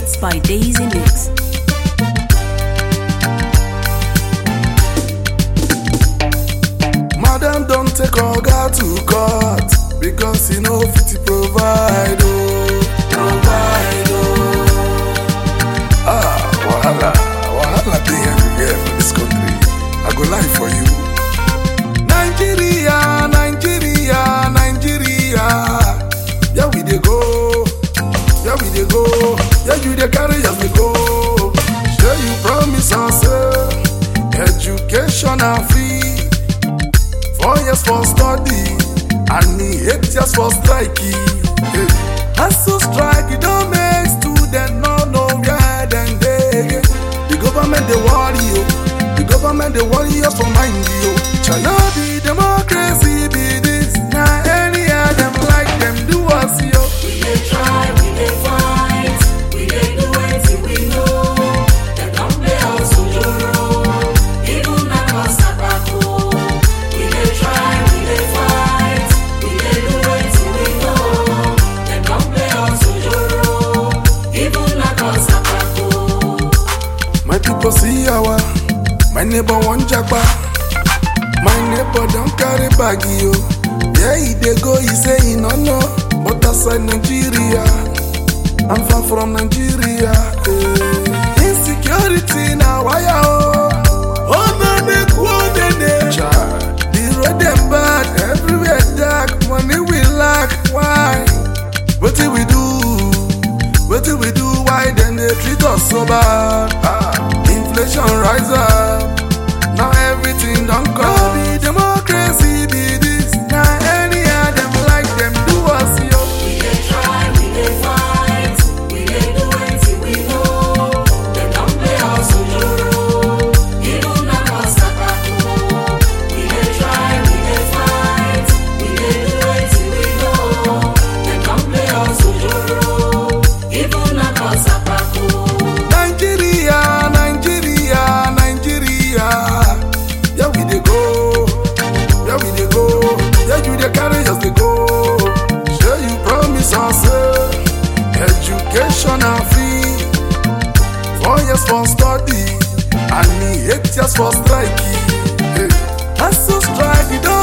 Mixed by Daisy Mix. Madam don take oga to court because he no fit provide oh, provide oh. Ah, wahala, wahala dey everywhere for this country. I go lie for you. Nigeria, Nigeria, Nigeria, yeah we dey go, yeah we dey go, yeah you dey carry us dey go. Shey you promise us say education na free. Four years for study and eight years for strike. Hey. Hustle strike, e don make students no know where dem dey. The government dey worry you, the government dey worry us for mind you. Shall no be democracy be this? Na anyhow dem like dem do us yo. We dey try, we dey fight, we dey do wetin we know. Dem don play us ojoro, even knack us sabako. We dey try, we dey fight, we dey do wetin we know. Dem don play us ojoro, even knack us sabako. My people see yawa, my neighbor wan japa. My neighbor don carry bag yo. Yeah, he dey go, he say he no know. But outside Nigeria, I'm far from Nigeria. eh. Insecurity na wire oh. Oh no, they go nene. The road dem bad, everywhere dark, money we lack. Why? Wetin we do? Wetin we do? Why dem dey treat us so bad? Ah, inflation rise up, now everything don come. No be democracy be this, na anyhow dem like dem do us yo. We dey try, we dey fight, we dey do wetin we know. Dem don play us ojoro, even knack us sabako. We dey try, we dey fight, we dey do wetin we know. Dem don play us ojoro, even knack us sabako. Nigeria, Nigeria, Nigeria. Yeah, we dey go. Yeah, we dey go. Yeah, you dey carry us dey go. Shey you promise us say education na free. Four years for study and eight years for strike. Hey. Hustle strike, e don